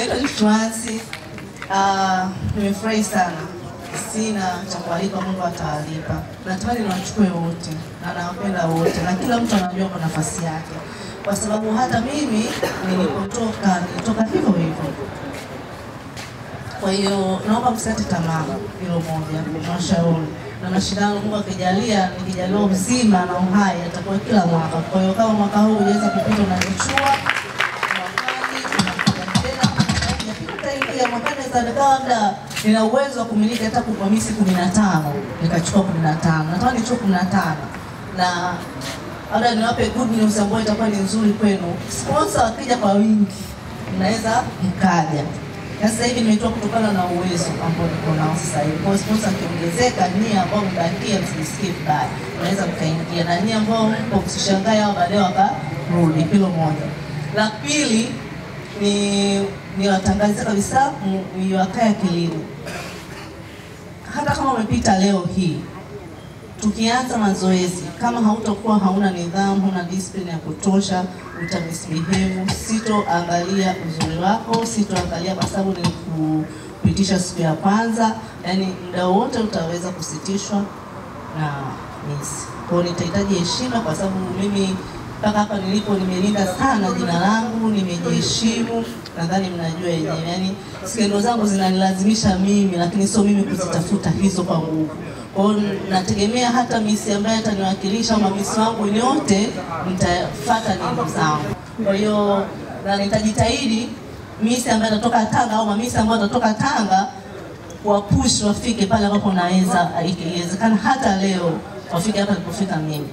naitwa Jituansi. Uh, nimefurahi sana, sina cha kualika, Mungu atawalipa. Natamani niwachukue wote na nawapenda wote, na kila mtu anajua kwa nafasi yake, kwa sababu hata mimi nilipotoka nilitoka hivyo hivyo. Kwa hiyo naomba msikate tamaa, hilo moja nawashauri na mashindano, Mungu akijalia, nikijaliwa uzima na uhai, atakuwa kila mwaka. Kwa hiyo kama mwaka huu hujaweza kupita, unanichua mwakani, unakuja tena, utaingia mwakani, naweza nikawa labda nina uwezo wa kumiliki hata kupromisi kumi na tano nikachukua kumi na tano natamani nichukue kumi na tano na labda niwape good news ambayo itakuwa ni nzuri kwenu. Sponsor wakija kwa wingi, mnaweza mkaja na sasa hivi nimetoa kutokana na uwezo ambao niko nao sasa hivi. Kwa hiyo sponsor akiongezeka, nyie ambao mbakia, msijisikie vibaya, unaweza mkaingia, na nyie ambao mko msishangae hao baadaye wakarudi. Hilo moja. La pili ni niwatangazia kabisa Mwiwakaya Kilimo, hata kama umepita leo hii tukianza mazoezi, kama hautakuwa hauna nidhamu, huna discipline ya kutosha, utamisbehave. Sitoangalia uzuri wako, sitoangalia kwa sababu ni kupitisha siku ya kwanza, yani muda wote utaweza kusitishwa na misi. Kwa hiyo nitahitaji heshima, kwa sababu mimi mpaka hapa nilipo nimelinda sana jina langu, nimejiheshimu. Nadhani mnajua yenyewe, yani skendo zangu zinanilazimisha mimi, lakini sio mimi kuzitafuta hizo kwa nguvu. Kwa hiyo nategemea hata misi ambaye ataniwakilisha au mamisi wangu nyote mtafuata neno zangu. Kwa hiyo na nitajitahidi misi ambaye atatoka Tanga au mamisi ambao atatoka Tanga wapush wafike pale ambapo naweza, ikiwezekana hata leo wafike hapa nilipofika mimi.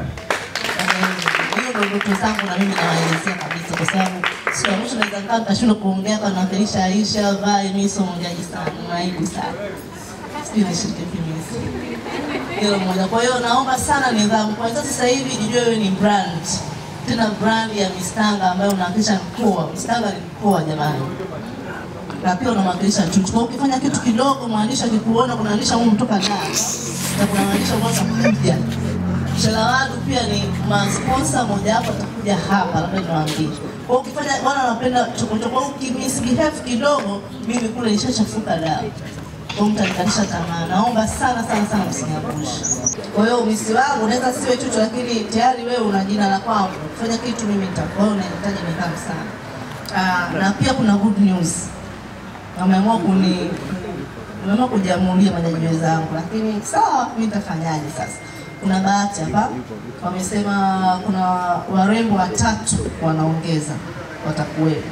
Hiyo ndio ndoto zangu na mimi nawaelezea kabisa, kwa sababu siku ya mwisho naweza nikaa nikashindwa kuongea kwa nawakilisha Aisha vai, mimi sio mwongeaji sana, naibu sana, sijui nishiriki kimisi hilo moja. Kwa hiyo naomba sana nidhamu. Kwa sasa hivi jijue wewe ni brand, tena brand ya Mistanga ambayo unawakilisha mkoa. Mistanga ni mkoa jamani, na pia unamwakilisha Chuchu. Kwa hiyo ukifanya kitu kidogo, mwandishi akikuona, kuna mwandishi ambao kutoka Dar na kuna mwandishi ambao atakuja Shalawadu pia ni masponsa moja wapo atakuja hapa, labda niwaambie. Kwa hiyo ukifanya wana wanapenda chokochoko, ukimisbehave kidogo, mimi kule nishachafuka dawa kwa mtanikatisha tamaa. Naomba sana sana sana msiniangushe. Kwa hiyo umisi wangu unaweza siwe Chuchu, lakini tayari wewe una jina la kwangu. Fanya kitu mimi nitakuwa unahitaji nidhamu sana. Ah, na pia kuna good news. Wameamua kuni wameamua kujamulia majaji wenzangu, lakini sawa, mimi nitafanyaje sasa? Kuna bahati hapa, wamesema kuna warembo watatu wanaongeza watakuwepo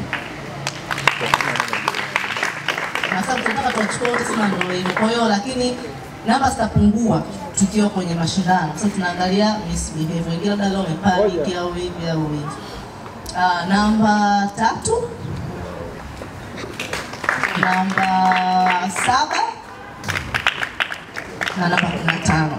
na sababu tunataka tuwachukue wote, sema ndio hivyo. Kwa hiyo lakini namba zitapungua tukiwa kwenye mashindano, sasa tunaangalia misbehavior, wengine labda leo wamepanic au hivi au hivi. Uh, namba tatu, namba saba na namba kumi na tano.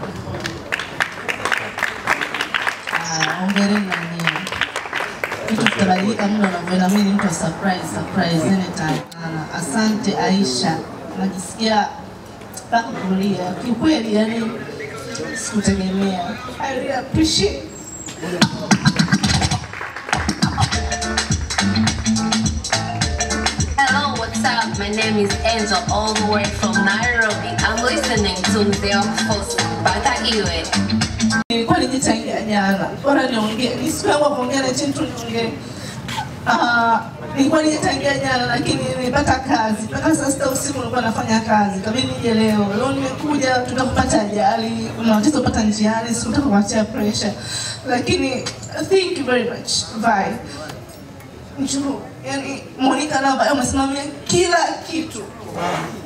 Ah, Hongereni na mwenyewe vitu vitabadilika muda unavyoenda. Mimi ni mtu wa surprise, surprise anytime. Ana, asante Aisha, najisikia mpaka kulia kiukweli, yani sikutegemea. I really appreciate Hello, what's up? My name is Angel, all the way from Nairobi. I'm listening to Mzee wa Kufosu mpaka iwe. nilikuwa nijichangia jana, bora niongee, ni siku yangu ya kuongea na chini tu niongee. Ah, nilikuwa nijichangia jana, lakini nilipata kazi mpaka saa sita usiku nilikuwa nafanya kazi, kabidi nije leo. Leo nimekuja, tutakupata ajali, kuna watoto kupata njiani, sikutaka kuachia pressure, lakini thank you very much bye. Njoo, yani Monica Namba umesimamia kila kitu